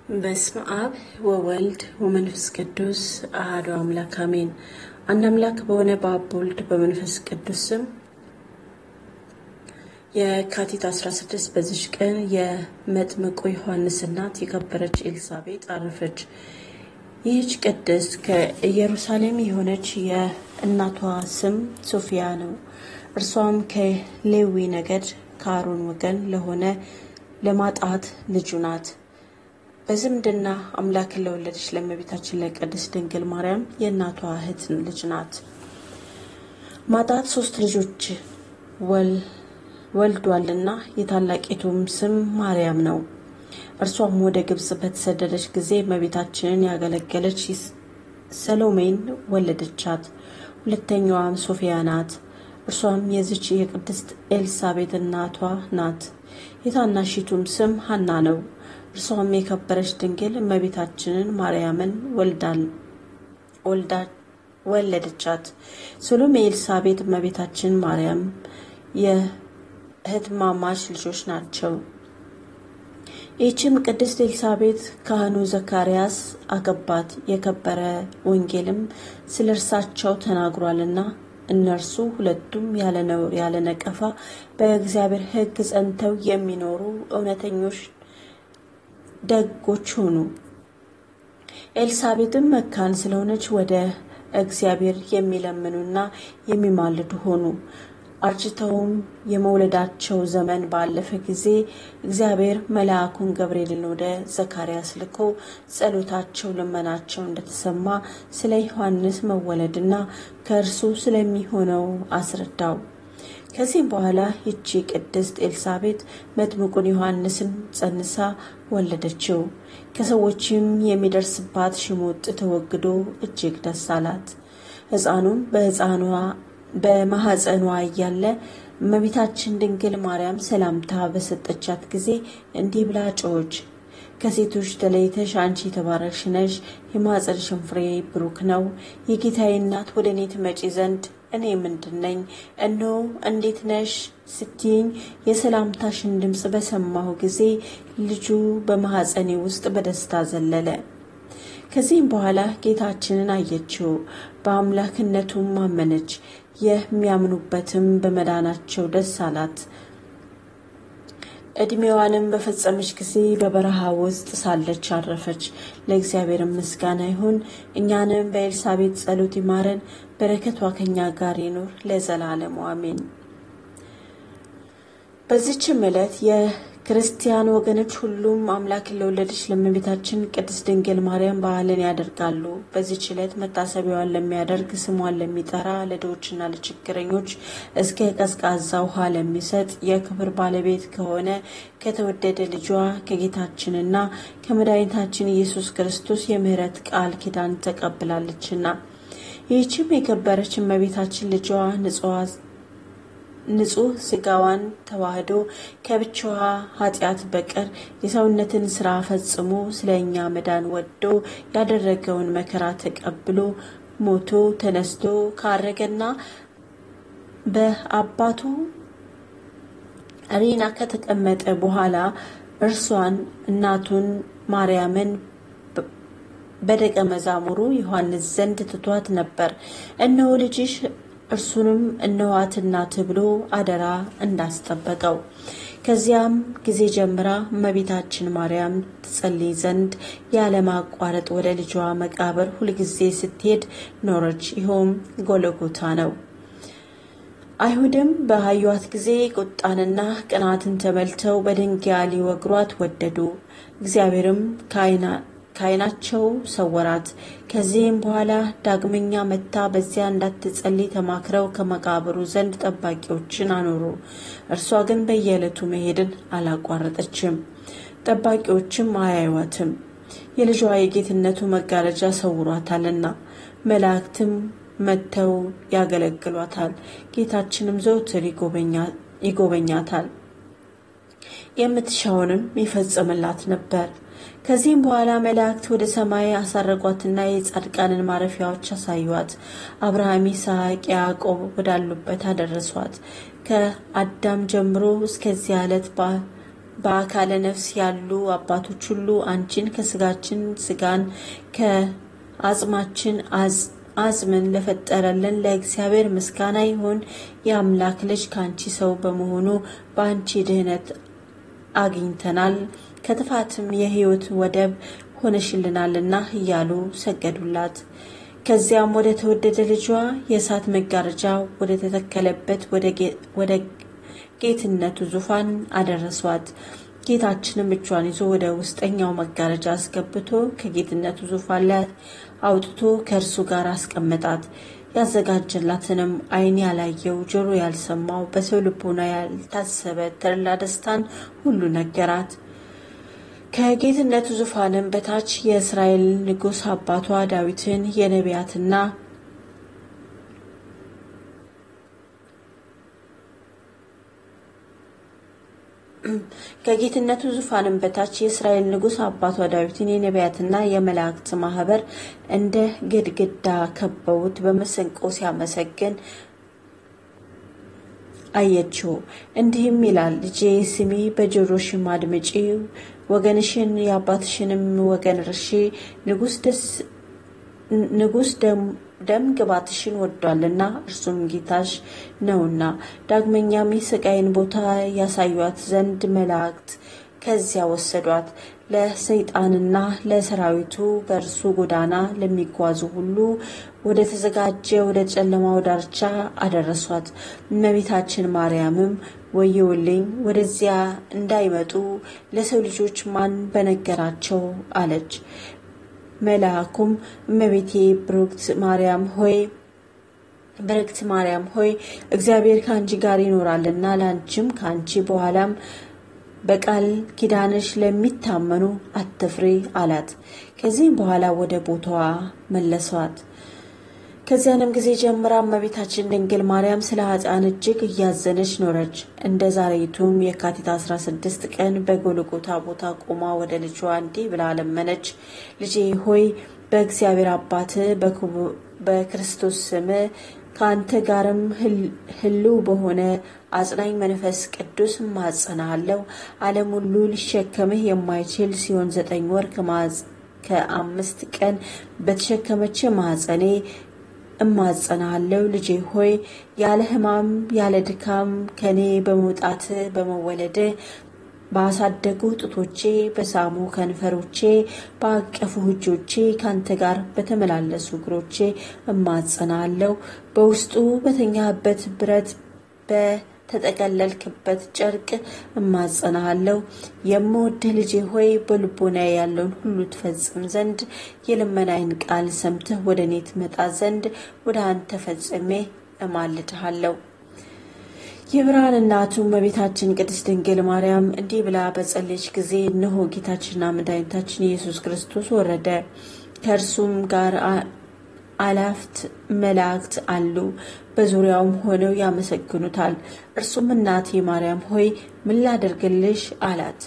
በስመ አብ ወወልድ ወመንፈስ ቅዱስ አሐዱ አምላክ አሜን። አንድ አምላክ በሆነ በአብ በወልድ በመንፈስ ቅዱስ ስም የካቲት 16 በዚች ቀን የመጥምቁ ዮሐንስ እናት የከበረች ኤልሳቤጥ አረፈች። ይህች ቅድስት ከኢየሩሳሌም የሆነች የእናቷ ስም ሶፊያ ነው። እርሷም ከሌዊ ነገድ ከአሮን ወገን ለሆነ ለማጣት ልጁ ናት። በዝምድና አምላክን ለወለደች ለእመቤታችን ለቅድስት ድንግል ማርያም የእናቷ እህት ልጅ ናት። ማጣት ሶስት ልጆች ወልዷልና የታላቂቱም ስም ማርያም ነው። እርሷም ወደ ግብጽ በተሰደደች ጊዜ እመቤታችንን ያገለገለች ሰሎሜን ወለደቻት። ሁለተኛዋም ሶፊያ ናት። እርሷም የዚች የቅድስት ኤልሳቤጥ እናቷ ናት። የታናሺቱም ስም ሀና ነው። እርሷም የከበረች ድንግል እመቤታችንን ማርያምን ወለደቻት። ሰሎሜ ኤልሳቤጥ እመቤታችን ማርያም የእህትማማች ልጆች ናቸው። ይህችም ቅድስት ኤልሳቤጥ ካህኑ ዘካርያስ አገባት። የከበረ ወንጌልም ስለ እርሳቸው ተናግሯልና እነርሱ ሁለቱም ያለ ነውር ያለ ነቀፋ በእግዚአብሔር ሕግ ጸንተው የሚኖሩ እውነተኞች ደጎች ሆኑ። ኤልሳቤጥም መካን ስለሆነች ወደ እግዚአብሔር የሚለምኑና የሚማልዱ ሆኑ። አርጅተውም የመውለዳቸው ዘመን ባለፈ ጊዜ እግዚአብሔር መልአኩን ገብርኤልን ወደ ዘካርያስ ልኮ ጸሎታቸው፣ ልመናቸው እንደተሰማ ስለ ዮሐንስ መወለድና ከእርሱ ስለሚሆነው አስረዳው። ከዚህም በኋላ ይቺ ቅድስት ኤልሳቤጥ መጥምቁን ዮሐንስን ጸንሳ ወለደችው። ከሰዎችም የሚደርስባት ሽሙጥ ተወግዶ እጅግ ደስ አላት። ሕፃኑም በሕፃኗ በማኅፀኗ እያለ እመቤታችን ድንግል ማርያም ሰላምታ በሰጠቻት ጊዜ እንዲህ ብላ ጮኸች። ከሴቶች ተለይተሽ አንቺ የተባረክሽ ነሽ፣ የማኅፀንሽም ፍሬ ብሩክ ነው። የጌታዬ እናት ወደ እኔ ትመጪ ዘንድ እኔ ምንድን ነኝ? እነሆ እንዴት ነሽ ስትይኝ የሰላምታሽን ድምፅ በሰማሁ ጊዜ ልጁ በማኅፀኔ ውስጥ በደስታ ዘለለ። ከዚህም በኋላ ጌታችንን አየችው፣ በአምላክነቱም አመነች። የሚያምኑበትም በመዳናቸው ደስ አላት። ዕድሜዋንም በፈጸመች ጊዜ በበረሃ ውስጥ ሳለች አረፈች። ለእግዚአብሔር ምስጋና ይሁን፣ እኛንም በኤልሳቤጥ ጸሎት ይማረን፣ በረከቷ ከኛ ጋር ይኑር ለዘላለሙ አሜን። በዚችም ዕለት የክርስቲያን ወገኖች ሁሉም አምላክን ለወለደች ለእመቤታችን ቅድስት ድንግል ማርያም በዓልን ያደርጋሉ። በዚች ዕለት መታሰቢያዋን ለሚያደርግ ስሟን ለሚጠራ ለድሆችና ለችግረኞች እስከ ቀዝቃዛ ውሃ ለሚሰጥ የክብር ባለቤት ከሆነ ከተወደደ ልጇ ከጌታችንና ከመድኃኒታችን ኢየሱስ ክርስቶስ የምሕረት ቃል ኪዳን ተቀብላለችና ይህችም የከበረች እመቤታችን ልጇ ንጹሕ ስጋዋን ተዋህዶ ከብቻዋ ኃጢአት በቀር የሰውነትን ስራ ፈጽሞ ስለ እኛ መዳን ወዶ ያደረገውን መከራ ተቀብሎ ሞቶ ተነስቶ ካረገና በአባቱ ሪና ከተቀመጠ በኋላ እርሷን እናቱን ማርያምን በደቀ መዛሙሩ ዮሐንስ ዘንድ ትቷት ነበር። እነሆ ልጅሽ እርሱንም እነኋት እናት ብሎ አደራ እንዳስጠበቀው። ከዚያም ጊዜ ጀምራ እመቤታችን ማርያም ትጸልይ ዘንድ ያለማቋረጥ ወደ ልጇ መቃብር ሁልጊዜ ስትሄድ ኖረች። ይኸውም ጎለጎታ ነው። አይሁድም በአዩዋት ጊዜ ቁጣንና ቅናትን ተመልተው በድንጋይ ሊወግሯት ወደዱ። እግዚአብሔርም ከዓይናቸው ሰወራት። ከዚህም በኋላ ዳግመኛ መታ በዚያ እንዳትጸልይ ተማክረው ከመቃብሩ ዘንድ ጠባቂዎችን አኖሩ። እርሷ ግን በየዕለቱ መሄድን አላቋረጠችም። ጠባቂዎችም አያዩዋትም፣ የልጇ የጌትነቱ መጋረጃ ሰውሯታልና። መላእክትም መጥተው ያገለግሏታል። ጌታችንም ዘውትር ይጎበኛታል፣ የምትሻውንም ይፈጽምላት ነበር። ከዚህም በኋላ መላእክት ወደ ሰማይ አሳረጓትና የጻድቃንን ማረፊያዎች አሳዩዋት። አብርሃም፣ ይስሐቅ፣ ያዕቆብ ወዳሉበት አደረሷት። ከአዳም ጀምሮ እስከዚህ ዕለት በአካለ ነፍስ ያሉ አባቶች ሁሉ አንቺን ከስጋችን ስጋን ከአጽማችን አጽምን ለፈጠረልን ለእግዚአብሔር ምስጋና ይሁን። የአምላክ ልጅ ከአንቺ ሰው በመሆኑ በአንቺ ድህነት አግኝተናል፣ ከጥፋትም የሕይወት ወደብ ሆነሽልናልና እያሉ ሰገዱላት። ከዚያም ወደ ተወደደ ልጇ የእሳት መጋረጃ ወደ ተተከለበት ወደ ጌትነቱ ዙፋን አደረሷት። ጌታችንም እጇን ይዞ ወደ ውስጠኛው መጋረጃ አስገብቶ ከጌትነቱ ዙፋን ላይ አውጥቶ ከእርሱ ጋር አስቀመጣት። ያዘጋጀላትንም ዓይን ያላየው ጆሮ ያልሰማው በሰው ልቦና ያልታሰበ ተድላ ደስታን ሁሉ ነገራት። ከጌትነቱ ዙፋንም በታች የእስራኤል ንጉሥ አባቷ ዳዊትን የነቢያትና ከጌትነቱ ዙፋንም በታች የእስራኤል ንጉሥ አባቷ ዳዊትን የነቢያትና የመላእክት ማህበር እንደ ግድግዳ ከበውት በመሰንቆ ሲያመሰግን አየችው። እንዲህም ይላል፣ ልጄ ስሚ፣ በጆሮሽም አድምጪ፣ ወገንሽን የአባትሽንም ወገን እርሺ። ንጉሥ ደም ግባትሽን ወዷልና እርሱም ጌታሽ ነውና። ዳግመኛም የስቃይን ቦታ ያሳዩት ዘንድ መላእክት ከዚያ ወሰዷት። ለሰይጣንና ለሰራዊቱ በእርሱ ጎዳና ለሚጓዙ ሁሉ ወደ ተዘጋጀ ወደ ጨለማው ዳርቻ አደረሷት። እመቤታችን ማርያምም ወየውልኝ፣ ወደዚያ እንዳይመጡ ለሰው ልጆች ማን በነገራቸው አለች። መልአኩም እመቤቴ ብሩክት ማርያም ሆይ ብርክት ማርያም ሆይ እግዚአብሔር ከአንቺ ጋር ይኖራልና ለአንቺም ከአንቺ በኋላም በቃል ኪዳንሽ ለሚታመኑ አትፍሪ አላት። ከዚህም በኋላ ወደ ቦታዋ መለሷት። ከዚያንም ጊዜ ጀምራ እመቤታችን ድንግል ማርያም ስለ ኃጥአን እጅግ እያዘነች ኖረች። እንደ ዛሬቱም የካቲት 16 ቀን በጎልጎታ ቦታ ቆማ ወደ ልጇ እንዲህ ብላ ለመነች። ልጄ ሆይ በእግዚአብሔር አባት በክርስቶስ ስም ከአንተ ጋርም ሕልው በሆነ አጽናኝ መንፈስ ቅዱስ እማጸናሃለሁ። ዓለም ሁሉ ሊሸከምህ የማይችል ሲሆን ዘጠኝ ወር ከአምስት ቀን በተሸከመች ማኅፀኔ እማጸናሃለሁ። ልጄ ሆይ ያለ ሕማም ያለ ድካም ከኔ በመውጣት በመወለድ ባሳደጉ ጡቶቼ በሳሙ ከንፈሮቼ በአቀፉ እጆቼ ካንተ ጋር በተመላለሱ እግሮቼ እማጸናለሁ። በውስጡ በተኛህበት ብረት በተጠቀለልክበት ጨርቅ እማጸናሃለሁ። የምወድህ ልጄ ሆይ በልቦናዬ ያለውን ሁሉ ትፈጽም ዘንድ የልመናዬን ቃል ሰምተህ ወደ እኔ ትመጣ ዘንድ ወደ አንተ ፈጽሜ እማልድሃለሁ። የብርሃን እናቱ እመቤታችን ቅድስት ድንግል ማርያም እንዲህ ብላ በጸለየች ጊዜ እነሆ ጌታችንና መድኃኒታችን ኢየሱስ ክርስቶስ ወረደ። ከእርሱም ጋር አላፍት መላእክት አሉ፣ በዙሪያውም ሆነው ያመሰግኑታል። እርሱም እናቴ ማርያም ሆይ ምን ላደርግልሽ አላት።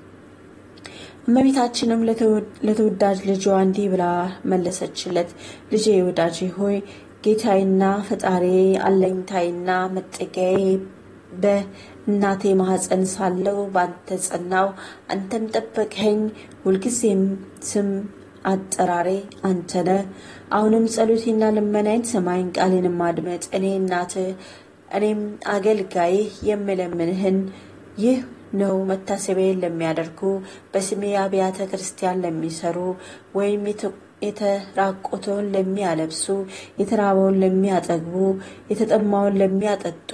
እመቤታችንም ለተወዳጅ ልጇ እንዲህ ብላ መለሰችለት። ልጄ ወዳጄ ሆይ ጌታዬና ፈጣሪ አለኝታዬና መጠጊያዬ በእናቴ ማኅፀን ሳለው በአንተ ጸናው፣ አንተም ጠበቅኸኝ። ሁልጊዜም ስም አጠራሬ አንተ ነህ። አሁንም ጸሎቴና ልመናዬን ሰማይን ቃሌንም አድመጥ። እኔ እናትህ እኔም አገልጋይህ የምለምንህን ይህ ነው መታሰቢያዬን ለሚያደርጉ በስሜ አብያተ ክርስቲያን ለሚሰሩ ወይም የተራቆተውን ለሚያለብሱ፣ የተራበውን ለሚያጠግቡ፣ የተጠማውን ለሚያጠጡ፣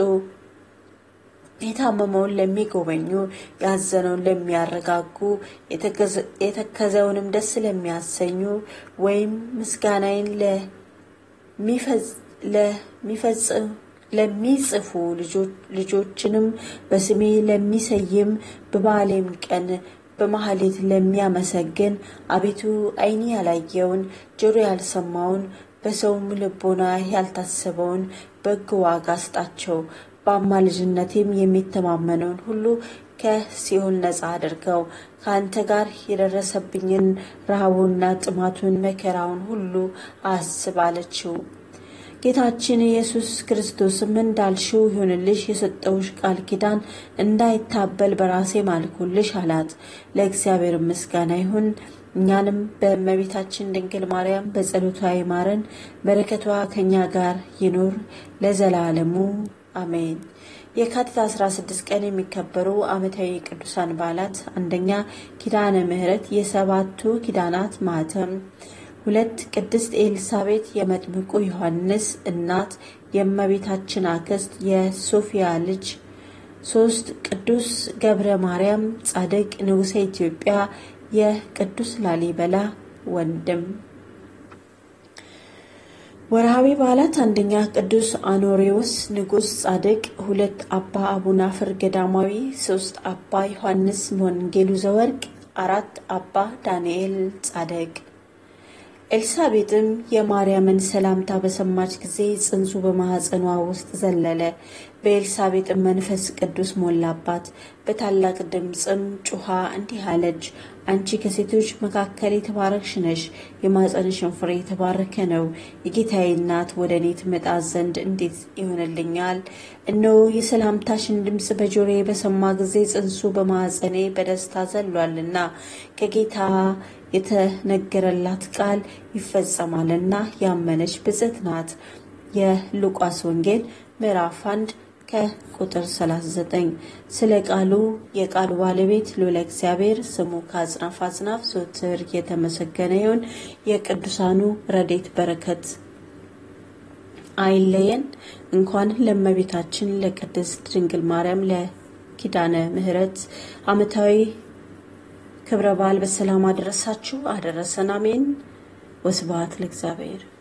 የታመመውን ለሚጎበኙ፣ ያዘነውን ለሚያረጋጉ፣ የተከዘውንም ደስ ለሚያሰኙ ወይም ምስጋናዬን ለሚጽፉ ልጆችንም በስሜ ለሚሰይም በበዓሌም ቀን በማህሌት ለሚያመሰግን አቤቱ ዓይኔ ያላየውን ጆሮ ያልሰማውን በሰውም ልቦና ያልታሰበውን በጎ ዋጋ ስጣቸው። በአማላጅነቴም የሚተማመነውን ሁሉ ከሲኦል ነፃ አድርገው። ከአንተ ጋር የደረሰብኝን ረሃቡንና ጥማቱን መከራውን ሁሉ አስብ አለችው። ጌታችን ኢየሱስ ክርስቶስም እንዳልሽው ይሁንልሽ፣ የሰጠውሽ ቃል ኪዳን እንዳይታበል በራሴ ማልኩልሽ አላት። ለእግዚአብሔር ምስጋና ይሁን። እኛንም በእመቤታችን ድንግል ማርያም በጸሎቷ ይማረን፣ በረከቷ ከእኛ ጋር ይኑር ለዘላለሙ አሜን። የካቲት 16 ቀን የሚከበሩ ዓመታዊ ቅዱሳን በዓላት፣ አንደኛ ኪዳነ ምሕረት የሰባቱ ኪዳናት ማኅተም፣ ሁለት ቅድስት ኤልሳቤጥ የመጥምቁ ዮሐንስ እናት የእመቤታችን አክስት የሶፊያ ልጅ፣ ሶስት ቅዱስ ገብረ ማርያም ጻድቅ ንጉሠ ኢትዮጵያ የቅዱስ ላሊበላ ወንድም። ወርሃዊ በዓላት አንደኛ ቅዱስ አኖሬዎስ ንጉሥ ጻድቅ፣ ሁለት አባ አቡናፍር ገዳማዊ፣ ሶስት አባ ዮሐንስ ወንጌሉ ዘወርቅ፣ አራት አባ ዳንኤል ጻድቅ። ኤልሳቤጥም የማርያምን ሰላምታ በሰማች ጊዜ ጽንሱ በማኅፀኗ ውስጥ ዘለለ። በኤልሳቤጥም መንፈስ ቅዱስ ሞላባት። በታላቅ ድምፅም ጩኻ እንዲህ አለች፣ አንቺ ከሴቶች መካከል የተባረክሽ ነሽ፣ የማኅፀንሽን ፍሬ የተባረከ ነው። የጌታዬ እናት ወደ እኔ ትመጣ ዘንድ እንዴት ይሆንልኛል? እነሆ የሰላምታሽን ድምፅ በጆሮዬ በሰማ ጊዜ ጽንሱ በማኅፀኔ በደስታ ዘሏልና ከጌታ የተነገረላት ቃል ይፈጸማልና ያመነች ብፅዕት ናት። የሉቃስ ወንጌል ምዕራፍ 1 ከቁጥር 39። ስለ ቃሉ የቃሉ ባለቤት ልዑለ እግዚአብሔር ስሙ ከአጽናፍ አጽናፍ ዘወትር የተመሰገነ ይሁን። የቅዱሳኑ ረድኤት በረከት አይለየን። እንኳን ለእመቤታችን ለቅድስት ድንግል ማርያም ለኪዳነ ምሕረት ዓመታዊ ክብረ በዓል በሰላም አደረሳችሁ አደረሰን። አሜን። ወስብሐት ለእግዚአብሔር።